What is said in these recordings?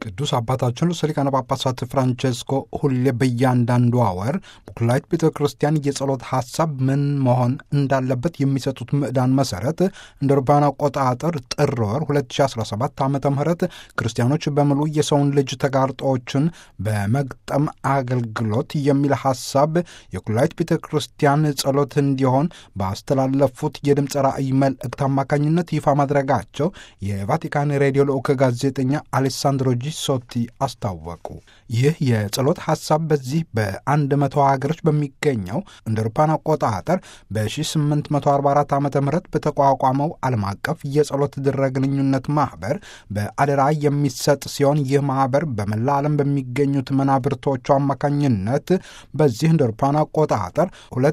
ቅዱስ አባታችን ርዕሰ ሊቃነ ጳጳሳት ፍራንቼስኮ ሁሌ በእያንዳንዷ ወር ቡክላይት ቤተ ክርስቲያን የጸሎት ሐሳብ ምን መሆን እንዳለበት የሚሰጡት ምዕዳን መሠረት እንደ አውሮፓውያን አቆጣጠር ጥር ወር 2017 ዓ ም ክርስቲያኖች በሙሉ የሰውን ልጅ ተጋርጦዎችን በመግጠም አገልግሎት የሚል ሐሳብ የኩላይት ቤተ ክርስቲያን ጸሎት እንዲሆን ባስተላለፉት የድምፅ ራእይ መልእክት አማካኝነት ይፋ ማድረጋቸው የቫቲካን ሬዲዮ ልዑክ ጋዜጠኛ አሌሳንድሮ ጂሶቲ አስታወቁ። ይህ የጸሎት ሐሳብ በዚህ በአንድ መቶ ሀገሮች በሚገኘው እንደ አውሮፓውያን አቆጣጠር በ1844 ዓ ም በተቋቋመው ዓለም አቀፍ የጸሎት ድረ ግንኙነት ማኅበር በአደራ የሚሰጥ ሲሆን ይህ ማኅበር በመላ ዓለም በሚገኙት መናብርቶቹ አማካኝነት በዚህ እንደ አውሮፓውያን አቆጣጠር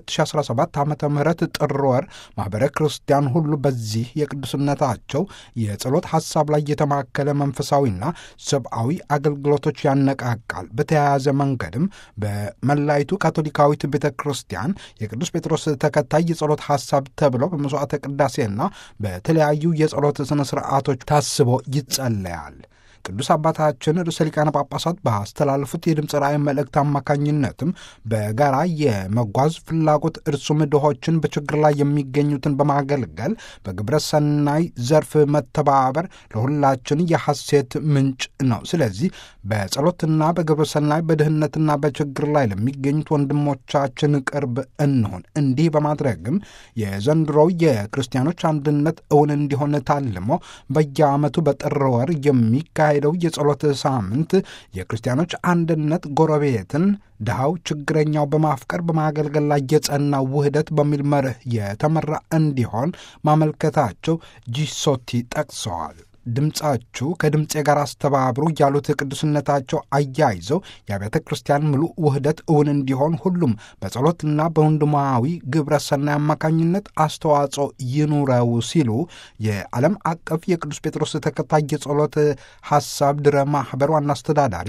2017 ዓ ም ጥር ወር ማኅበረ ክርስቲያን ሁሉ በዚህ የቅዱስነታቸው የጸሎት ሐሳብ ላይ የተማከለ መንፈሳዊና ሰብአዊ አገልግሎቶች ያነቃቃል። በተያያዘ መንገድም በመላይቱ ካቶሊካዊት ቤተ ክርስቲያን የቅዱስ ጴጥሮስ ተከታይ የጸሎት ሐሳብ ተብሎ በመሥዋዕተ ቅዳሴና በተለያዩ የጸሎት ሥነ ሥርዓቶች ታስቦ ይጸለያል። ቅዱስ አባታችን ርዕሰ ሊቃነ ጳጳሳት ባስተላለፉት የድምፅ ራእይ መልእክት አማካኝነትም በጋራ የመጓዝ ፍላጎት እርሱም ድሆችን በችግር ላይ የሚገኙትን በማገልገል በግብረ ሰናይ ዘርፍ መተባበር ለሁላችን የሐሴት ምንጭ ነው። ስለዚህ በጸሎትና በግብረ ሰናይ በድህነትና በችግር ላይ ለሚገኙት ወንድሞቻችን ቅርብ እንሆን። እንዲህ በማድረግም የዘንድሮው የክርስቲያኖች አንድነት እውን እንዲሆን ታልሞ በየዓመቱ በጥር ወር የሚካሄ ሄደው የጸሎት ሳምንት የክርስቲያኖች አንድነት ጎረቤትን ድሃው ችግረኛው በማፍቀር በማገልገል ላይ የጸና ውህደት በሚል መርህ የተመራ እንዲሆን ማመልከታቸው ጂሶቲ ጠቅሰዋል። ድምፃችሁ ከድምፄ ጋር አስተባብሩ ያሉት ቅዱስነታቸው አያይዘው የአብያተ ክርስቲያን ምሉእ ውህደት እውን እንዲሆን ሁሉም በጸሎትና በወንድማዊ ግብረ ሰናይ አማካኝነት አስተዋጽኦ ይኑረው ሲሉ የዓለም አቀፍ የቅዱስ ጴጥሮስ ተከታይ የጸሎት ሐሳብ ድረ ማኅበር ዋና አስተዳዳሪ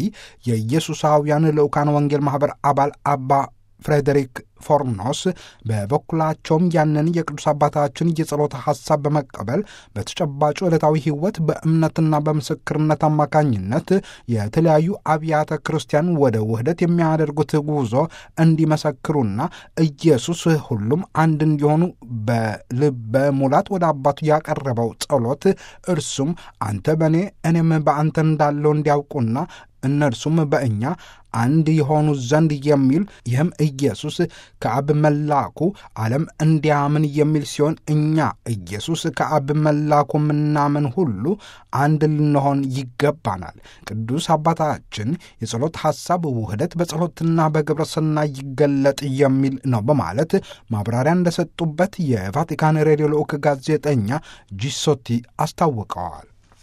የኢየሱሳውያን ልዑካን ወንጌል ማኅበር አባል አባ ፍሬዴሪክ ፎርኖስ በበኩላቸውም ያንን የቅዱስ አባታችን የጸሎት ሐሳብ በመቀበል በተጨባጩ ዕለታዊ ሕይወት በእምነትና በምስክርነት አማካኝነት የተለያዩ አብያተ ክርስቲያን ወደ ውህደት የሚያደርጉት ጉዞ እንዲመሰክሩና ኢየሱስ ሁሉም አንድ እንዲሆኑ በልበ ሙላት ወደ አባቱ ያቀረበው ጸሎት እርሱም አንተ በእኔ እኔም በአንተ እንዳለው እንዲያውቁና እነርሱም በእኛ አንድ የሆኑ ዘንድ የሚል ይህም ኢየሱስ ከአብ መላኩ ዓለም እንዲያምን የሚል ሲሆን እኛ ኢየሱስ ከአብ መላኩ ምናምን ሁሉ አንድ ልንሆን ይገባናል። ቅዱስ አባታችን የጸሎት ሐሳብ ውህደት በጸሎትና በግብረ ሰናይ ይገለጥ የሚል ነው በማለት ማብራሪያ እንደሰጡበት የቫቲካን ሬዲዮ ልዑክ ጋዜጠኛ ጂሶቲ አስታውቀዋል።